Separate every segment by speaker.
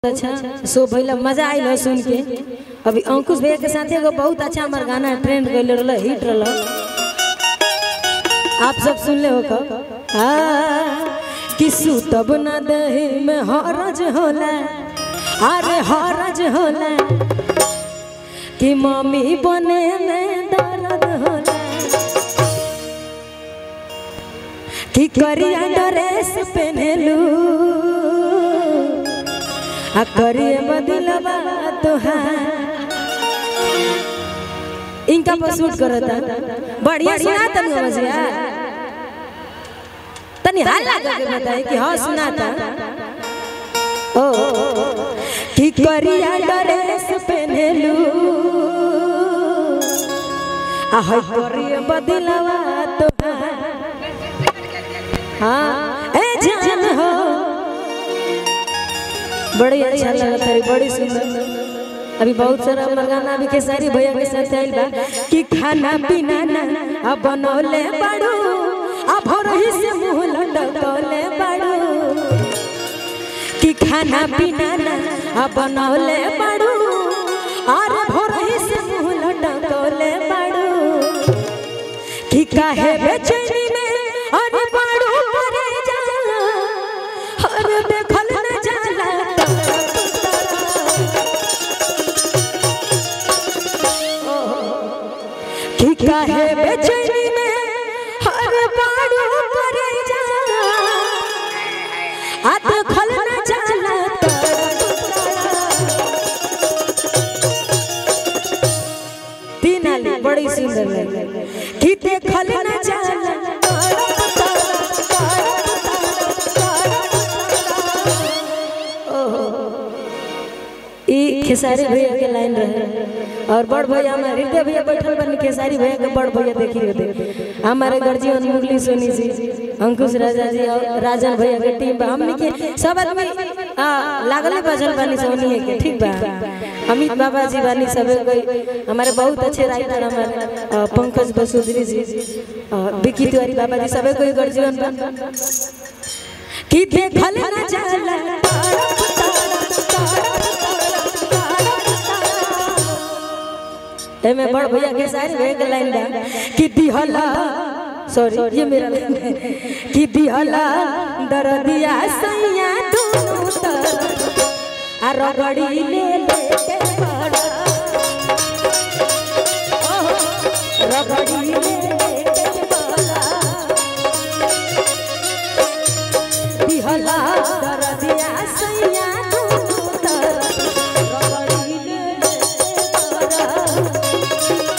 Speaker 1: अच्छा सो भइला मजा आइल है सुन के अभी अंकुश भैया के साथ एगो बहुत अच्छा हमार गाना ट्रेंड गइल रहल हिट रहल आप सब सुन ले हो का आ, कि सुतब ना दही में हरज होला अरे हरज होला कि मम्मी बने में दर्द होला कि करिया ड्रेस पहनलू आ करिए बदलवा तोहार इनका पर शूट करता बढ़िया सुना तनी मजिया तनी हल्ला करके बताए कि हाँ सुनाता ओ कि करिया ड्रेस पहनलू आ है करिए बदलवा तोहार हाँ ए जान हो बड़ी अच्छा लगता है बड़ी सुंदर अभी बहुत सारा हमार गाना अभी केसारी भैया के साथ आइल बा कि खाना पीना ना अब बनौले बाड़ू अब रही से मुंह लटकौले बाड़ू कि खाना पीना ना अब बनौले बाड़ू और भोरही से मुंह लटकौले बाड़ू कि काहे बेचैनी में अरे बाड़ू करे जा अरे देखल न जाला कि काहे बेचैनी में अरे बाड़ू करे जा आ देखल न जाला तीन आली बड़ी सुंदर लगे कि देखल न जाला ई खेसारी भैया के लाइन रहे और बड़ भैया हमारे हृदय भैया बैठल बनी खेसारी भैया के बड़ भैया देखी रहते हमारे गर्जियन मुरली सोनी जी अंकुश राजा जी और राजन भैया के टीम बा हमनी के सब आदमी आ लागले बजल बानी सोनी के ठीक बा अमित बाबा जी बानी सब कोई हमारे बहुत अच्छे राइटर हमारे अ, पंकज बसुधरी जी अ, विकी तिवारी बाबा जी सब कोई गर्जियन बा कि देखल न जाला एमे बड़ भैया के सारी भैया के लाइन बा कि दिहला सॉरी ये मेरा लाइन है कि दिहला दरदिया सैया दोनों तरफ आ रगड़ी ले ले के बड़ा ओहो, रगड़ी ले ले के बड़ा दिहला दरदिया सैया दोनों तरफ रगड़ी ले ले के बड़ा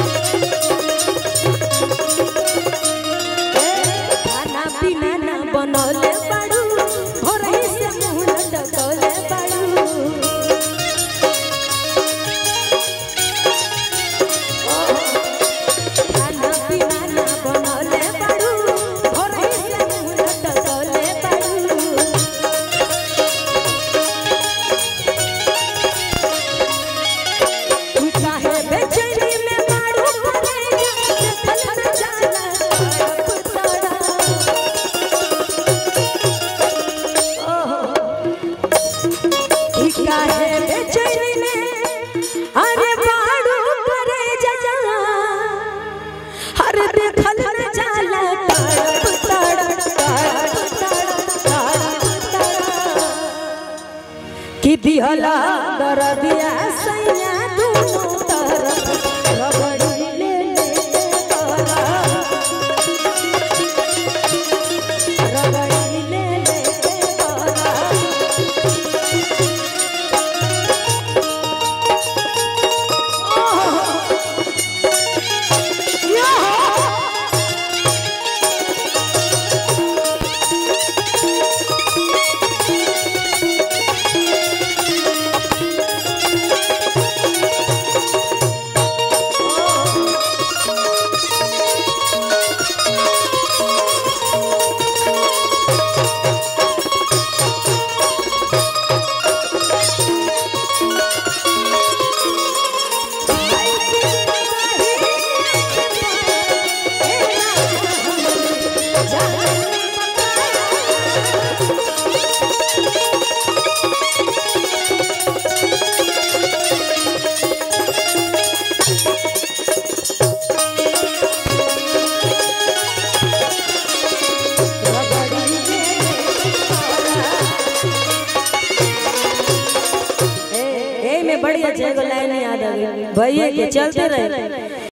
Speaker 1: खाना पीना ना बनौले बाड़ू भोरही से मुंह लटकौले बाड़ू खाना पीना ना बनौले बाड़ू भोरही से मुंह लटकौले बाड़ू तू काहे बेचैनी में मारू करे जा देखल न जाला पुतड़ा ई काहे बेचैनी में अरे मारू करे जा हर देखल न जाला पुतड़ा पुतड़ा कि दिहला दरदिया सैया दोनों तरफ रगड़ी ले ले तोरा रगड़ी ले ले तोरा बढ़िया छे एगो लाइन याद आ गई भैया के चलते रहे